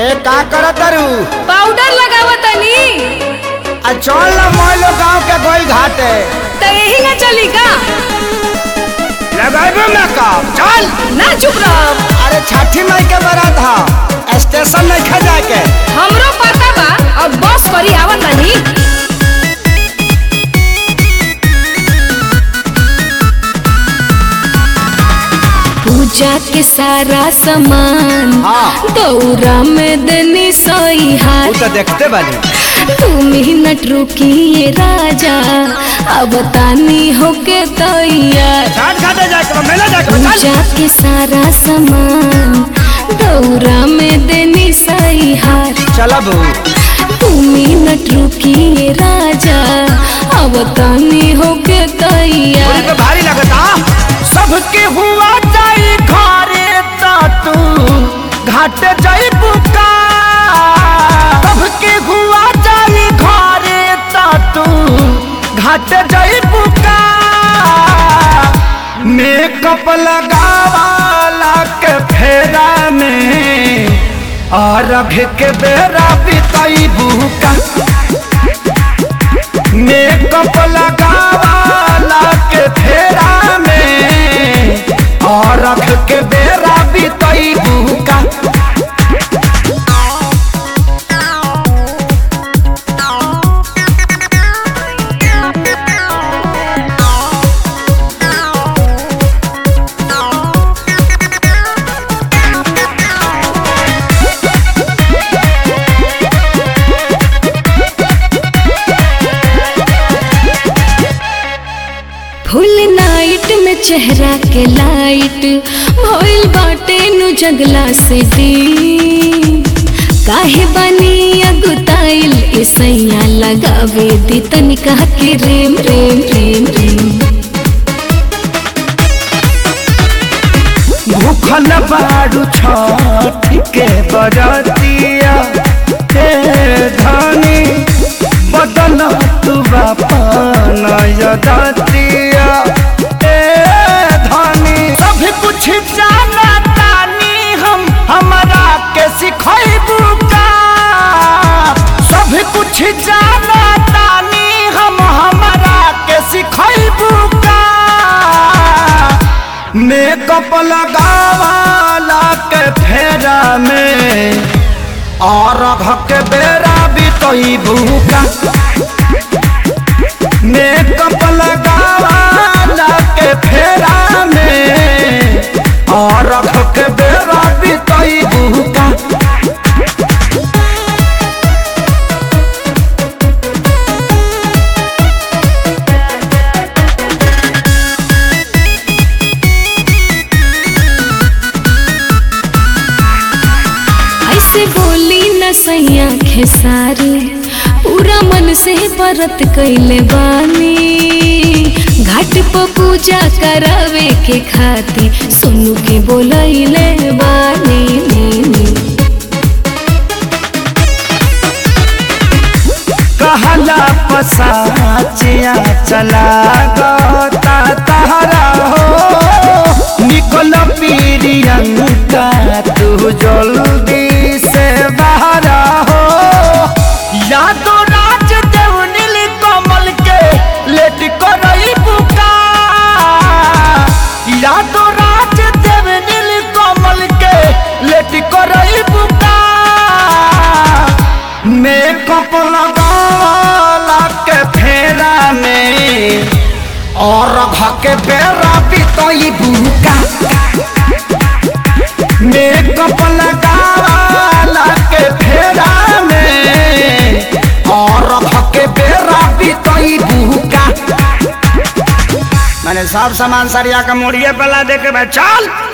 ए का करत तारू पाउडर लगावतनी आ चल ना मोइलो गांव के गोल घाटे त यही ना चली का लगाइबे मेकअप चल ना चुप रह अरे छठी मई के बारात हा स्टेशन नहीं खा जाके हमरो पता बा अब बस करी आवतनी पूजा के सारा सामान हाँ। दौरा में देनी सोई तू हाथ तो देखते बानी तू मिनट रुकिए राजा अब तानी होके तैयार छठ घाटे जाके बा, मेला जाके बा, चल पूजा के सारा सामान दौरा में देनी सही हार चला बू तू मिनट रुकिए राजा अब तानी होके पूरी तैयार पे भारी लगता सबके हुआ जाई घरे ता तू घाटे जाई बुका सबके हुआ जाई घरे ता तू घाटे जाई बुका मेकअप लगावाला के फेरा में और के बेरा बिताई बुका मेकअप लगावाला के फेरा में और रख के बेरा बितई बुका फुल नाइट में चेहरा के लाइट भइल बाटे नु जगला से दी काहे बनी अगुताइल इसैया लगावे दी तनिका के रेम रेम रेम रेम भूखल बाड़ू छठ के बरतिया हे धनी बदल तू बापन यदतिया ए धनी सब कुछ जाना तानी हम हमरा के सिखैबू का सब कुछ जाना तानी हम हमरा के सिखैबू का मेकअप लगावाला के फेरा में और के बेरा बितई भूका मेकअप लगावाला के फेरा में और के बेरा बितई भूका ऐसे बोली न सैया खेसारी पूरा मन से व्रत कैले बानी घाट पर पूजा करावे के खाती सुनु के बोलैले बानी नी, नी। कहला पसाचिया चला गता तहरा हो निकल पीरियंका तू जल्दी से बाहर हो यादो राज देव नील कमल के लेट करई बुका यादो राज देव नील कमल के लेट करई बुका मेकअप लगाला के फेरा में और के बेरा बितई बुका मेकअप लगाला के फेरा में और के बेरा बितई बुका मैंने सब सामान सरिया का मोड़िए पला दे के भाई चल